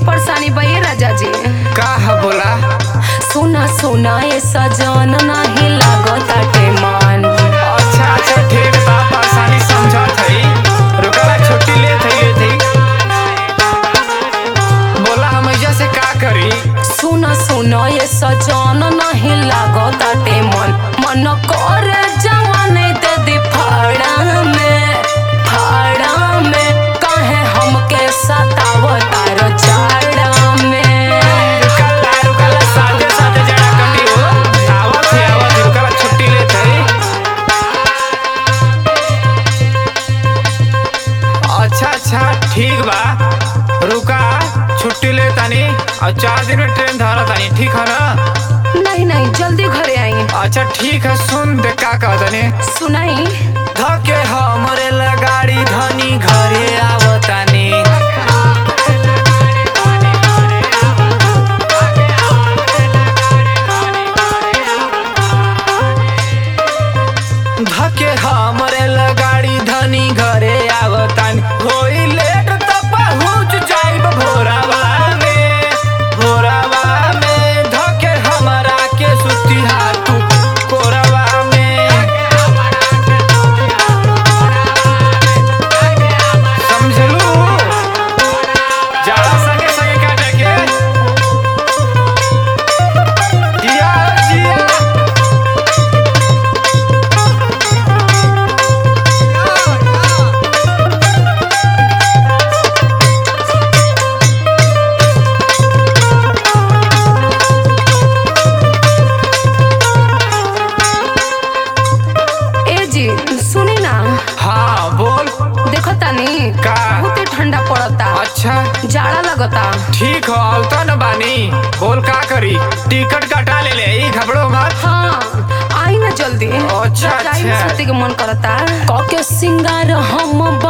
परेशानी बा ये राजा जी का है बोला सुना सुना ये सजन नहीं लागताटे मन अच्छा अच्छा ठीक बा परेशानी समझत हई रुकला छुट्टी ले थई ले थई बोला हम ऐजा से का करी सुना सुना ये सजन नहीं लागताटे मन मन करे जवानी दे दी फाड़ा में फाड़ा में काहे हमके सतावता रो जाड़ा में रुकला रुकला साथे साथे जड़ा कटी हो आवत है आवत है, रुकला छुट्टी ले थई अच्छा अच्छा ठीक बा रुका छुट्टी ले तानी और चार दिन में ट्रेन धरा तानी ठीक है ना नहीं नहीं जल्दी घरे आई अच्छा ठीक है सुन दे का कह तनी सुनाई धके हमरे लगाड़ी धनी घरे आवतानी धके हमरे लगाड़ी धनी घरे आवतानी होई लेट त पहुँच जाइब भोरावा में भोरावा में धके हमरा के सुती हाथू कोरवा में समझलू जाला संगे संगे काटे के जिया जिया ए जी सुनी ना हाँ बोल देखो तानी का? बहुते ठंडा पड़ता अच्छा जाड़ा लगता ठीक हो आवता न बानी बोल का करी टिकट कटा ले ले ई घबड़ो मत हाँ आई ना जल्दी अच्छा, रजाई में अच्छा। सुते के मन करता कके सिंगार हम